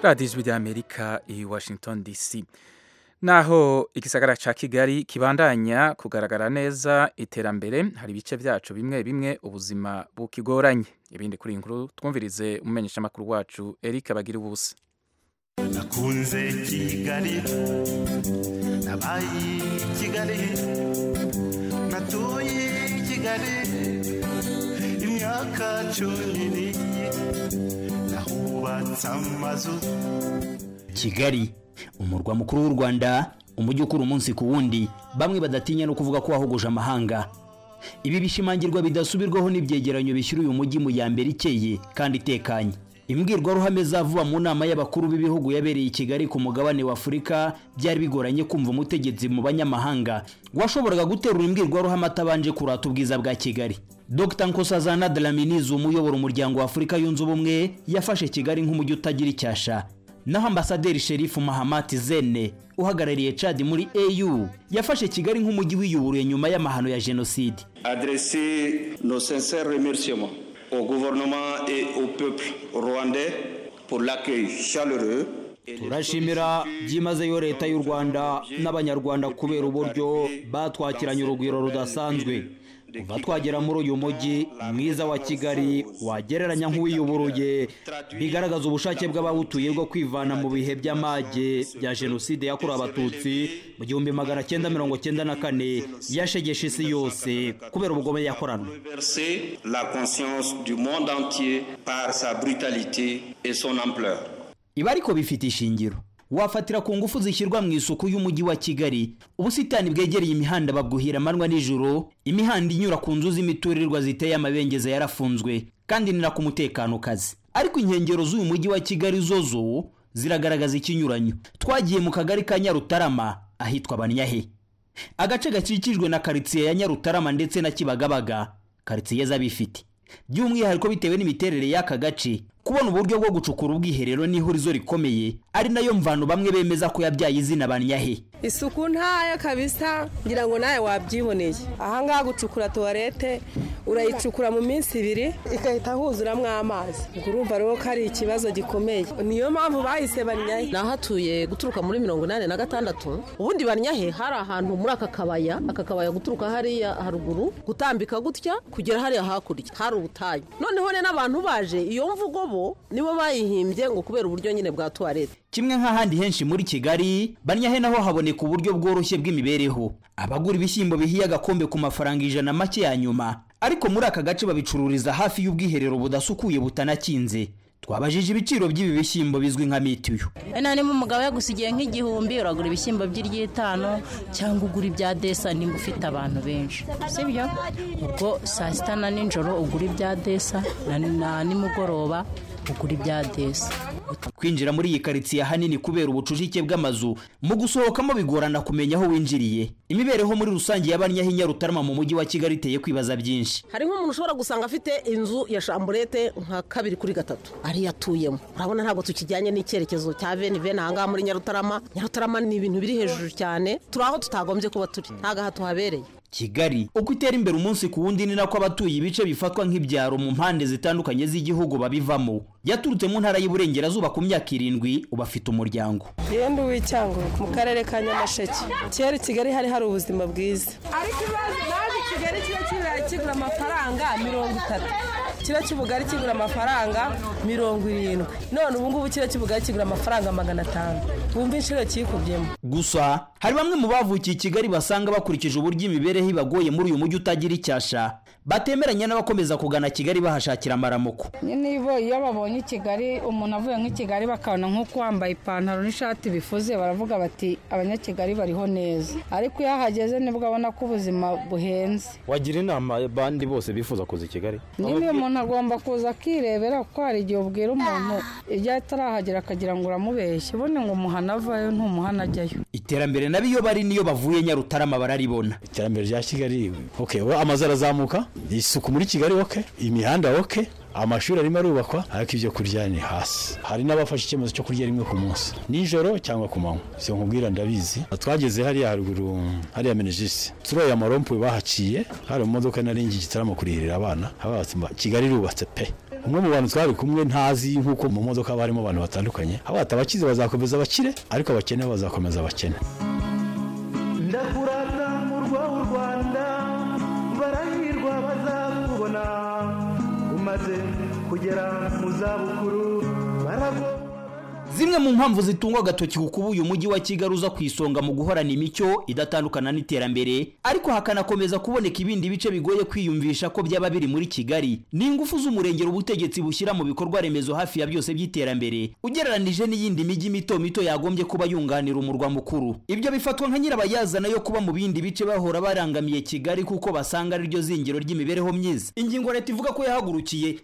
radiyo ijwi ry'amerika i washington dc naho igisagara cya kigali kibandanya kugaragara neza iterambere hari ibice byacu bimwe bimwe ubuzima bukigoranye ibindi kuri iyi nkuru twumvirize umumenyeshamakuru wacu eric bagira ubusa nakunze kigali nabaye kigali natuye kigali imyaka cumi n'ibiri nahubatse amazu kigali umurwa mukuru w'u rwanda umujyi ukura umunsi ku wundi bamwe badatinya no kuvuga ko wahogoje amahanga ibi bishimangirwa bidasubirwaho n'ibyegeranyo bishyira uyu mujyi mu ya mbere ikeye kandi itekanye imbwirwaruhame zavuba mu nama y'abakuru b'ibihugu yabereye i kigali ku mugabane wa afurika byari bigoranye kumva umutegetsi mu banyamahanga washoboraga guterura imbwirwaruhame atabanje kurata ubwiza bwa kigali dr nkosazana dlaminizi umuyobora umuryango wa afurika yunze ubumwe yafashe kigali nk'umujyi utagira icyasha naho ambasaderi sherifu mahamati zene uhagarariye cadi muri au yafashe kigali nk'umujyi wiyuburiye nyuma y'amahano ya jenoside adresser nos sincères remerciements au gouvernement et au peuple rwandais pour l'accueil chaleureux turashimira byimazeyo leta y'u rwanda n'abanyarwanda kubera uburyo batwakiranye urugwiro rudasanzwe kuva twagera muri uyu mujyi mwiza wa kigali wagereranya nk'uwiyuburuye bigaragaza ubushake bw'abawutuye bwo kwivana mu bihe by'amage bya jenoside yakorewe abatutsi mu gihumbi magana cyenda mirongo cyenda na kane yashegesha isi yose kubera ubugome yakoranwe ibi ariko bifite ishingiro wafatira ku ngufu zishyirwa mu isuku y'umujyi wa kigali ubusitani bwegereye imihanda babwuhira amanywa n'ijoro imihanda inyura ku nzu z'imiturirwa ziteye amabengeza yarafunzwe kandi ni na ku mutekano kazi ariko inkengero z'uyu mujyi wa kigali zo zo ziragaragaza ikinyuranyo twagiye mu kagari ka nyarutarama ahitwa banyahe agace gakikijwe na karitsiye ya nyarutarama ndetse na kibagabaga karitsiye z'abifite by'umwihariko bitewe n'imiterere y'aka gace kubona uburyo bwo gucukura ubwiherero n'ihurizo rikomeye ari nayo mvano bamwe bemeza ko yabyaye izina banyahe isuku ntayo kabisa ngira ngo nawe wabyiboneye ahangaha gucukura tuwarete urayicukura mu minsi ibiri igahita huzuramo amazi urumva rero ko ari ikibazo gikomeye niyo mpamvu bahise banyahe nahatuye guturuka muri mirongo inani na gatandatu ubundi banyahe hari ahantu muri aka kabaya aka kabaya guturuka hariya haruguru gutambika gutya kugera hariya hakurya hari ubutayu noneho rero n'abantu baje iyo mvugo bo nibo bayihimbye ngo kubera uburyo nyine bwa tuwarete kimwe nk'ahandi henshi muri kigali banyahe naho haboneka uburyo bworoshye bw'imibereho abagura ibishyimbo bihiye agakombe ku mafaranga ijana make ya nyuma ariko muri aka gace babicururiza hafi y'ubwiherero budasukuye butanakinze twabajije ibiciro by'ibi bishyimbo bizwi nka mitiyu none niba umugabo yagusigiye nk'igihumbi uragura ibishyimbo by'iryitanu cyangwa ugura ibya desa nimba ufite abantu benshi si byo ubwo saa sita na nijoro ugura ibya desa na nimugoroba ugura ibya desa kwinjira muri iyi karitsiye ahanini kubera ubucucike bw'amazu mu gusohokamo bigorana kumenya aho winjiriye imibereho muri rusange y'abanyaho inyarutarama mu mujyi wa kigali iteye kwibaza byinshi hari nk'umuntu ushobora gusanga afite inzu ya shamburete nka kabiri kuri gatatu ariyo atuyemo urabona ntabwo tukijyanye n'icyerekezo cya veni veni ahangaha muri nyarutarama nyarutarama ni ibintu biri hejuru cyane turi aho tutagombye kuba turi ntabwo aha tuhabereye kigali uko itera imbere umunsi ku wundi ni nako abatuye ibice bifatwa nk'ibyaro mu mpande zitandukanye z'igihugu babivamo yaturutse mu ntara y'uburengerazuba ku myaka irindwi uba afite umuryango rero w'icyango mu karere ka nyamasheke kera kigali hari hari ubuzima bwiza ariko ibaze naje kigali kiba kibura kigura amafaranga mirongo itatu kiro cy'ubugari kigura amafaranga mirongo irindwi none ubu ngubu kiro cy'ubugari kigura amafaranga magana atanu wumva inshuro kikubyemo gusa hari bamwe mu bavukiye i kigali basanga bakurikije uburyo imibereho ibagoye muri uyu mujyi utagira icyasha batemeranya n'abakomeza kugana kigali bahashakira amaramuko niba iyo babonye kigali umuntu avuye nk'i kigali bakabona nk'uko wambaye ipantaro n'ishati bifuze baravuga bati abanyakigali bariho neza ariko iyo ahageze nibwo abona ko ubuzima buhenze wagira inama abandi bose bifuza kuza i kigali niba umuntu agomba kuza akirebera kuko hari igihe ubwira umuntu igihe atarahagera akagira ngo uramubeshye ubone ngo umuhana avayo ntumuhana ajyayo iterambere nabi iyo bari niyo bavuye nyarutarama bararibona iterambere rya kigali okay, amazu arazamuka isuku muri kigali oke imihanda oke amashuri arimo arubakwa ariko ibyo kurya ni hasi hari n'abafashe icyemezo cyo kurya rimwe ku munsi nijoro cyangwa ku manywa si nkubwira ndabizi twageze hariya haruguru hariya menegisi turoye amarompuwe bahaciye hari mu modoka nari ngiye igitaramo kurihirira abana habatse kigali irubatse pe umwe mu bantu twari kumwe ntazi nk'uko mu modoka barimo abantu batandukanye abata abakize bazakomeza abakire ariko abakene bazakomeza abakene ndakurata murwa w'u rwanda barahirwa bazakubona umaze kugera mu zabukuru baragowe zimwe mu mpamvu zitunga agatoki ku kuba uyu mujyi wa kigali uza ku isonga mu guhorana imico idatandukana n'iterambere ariko hakanakomeza kuboneka ibindi bice bigoye kwiyumvisha ko byaba biri muri kigali ni ingufu z'umurengero ubutegetsi bushyira mu bikorwa remezo hafi ya byose by'iterambere ugereranije n'iyindi mijyi mito mito yagombye kuba yunganira umurwa mukuru ibyo bifatwa nka nyirabayazana yo kuba mu bindi bice bahora barangamiye kigali kuko basanga ariryo zingiro ry'imibereho myiza ingingo leta ivuga ko yahagurukiye